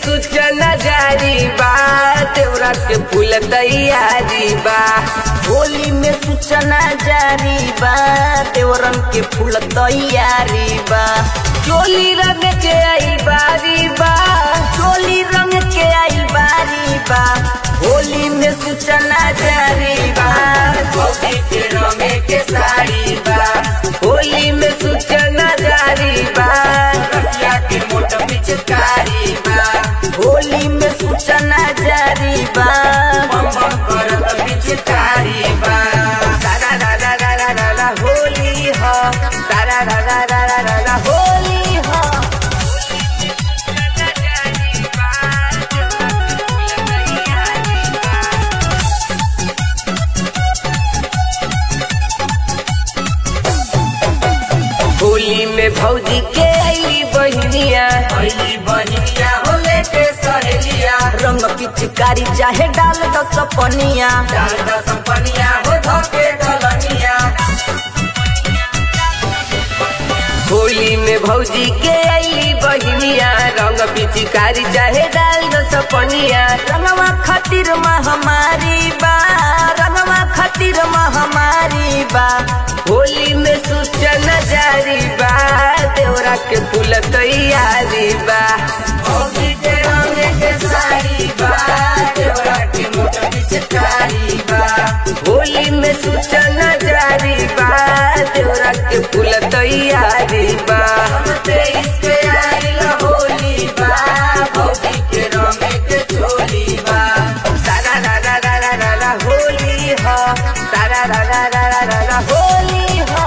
सूचना जारी बा देवरा के फूल तैयारी बा होली में सूचना जारी बा देवरन के फूल तैयारी बा चोली रंग के आई बारी बा चोली रंग के आई बारी बा होली में सूचना जारी बा भौजी के रंगे के साड़ी बा होली में सूचना जारी बा रसिया के मोट पिचकारी बा होली में सूचना जारी बा बम बम करत पिचकारी बा सारा रा रा रा रा रा रा होली हो सारा रा रा रा रा रा रा होली हो होली में भौजी के अली बहनिया भैली बहिनिया हो लेके सहेलिया रंग पिचकारी चाहे डाल दो सपनिया डाल दो सपनिया हो धोके दलनिया होली में भौजी के अली बहनिया रंग पिचकारी चाहे डाल दो सपनिया रंगवा खातिर महामारी बा रंगवा खातिर महामारी बा होली में सूचना जारी बा देवरा के फूल तैयारी बा भौजी के रंग के साड़ी बा देवरा के मोट पिचकारी बा होली में सूचना जारी बा देवरा के फूल तैयारी बा तेईस के आइल होली बा भौजी के रंग के चोली बा सारा रा रा रा रा रा रा होली हो सारा रा रा रा रा रा रा होली हो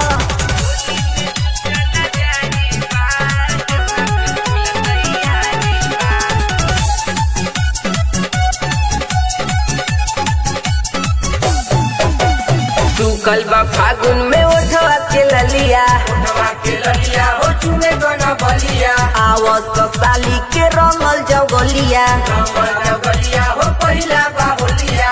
सुकल बा फागुन में ओठवा के ललिया नवा के ललिया हो चुने गना बलिया आवस साली के रंगल जगलिया रंगल बलिया हो पहिला बाहुलिया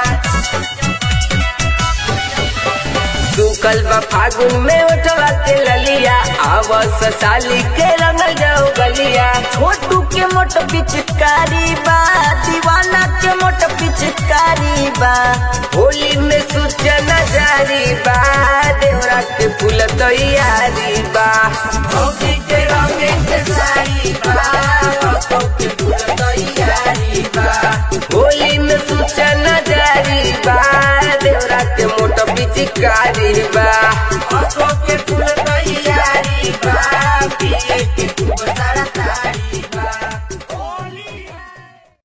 सुकल बा फागुन में ओठवा के ललिया आवस साली के रंगल जगलिया छोटू के मोट पिचकारी बा दीवाना के मोट पिचकारी बा होली में सूचना जारी बा देवरा के फूल तैयारी बा भौजी के रंग के साड़ी बा असौ के फूल तैयारी बा होली में सूचना जारी बा देवरा के मोट पिचकारी बा असौ के फूल तैयारी बा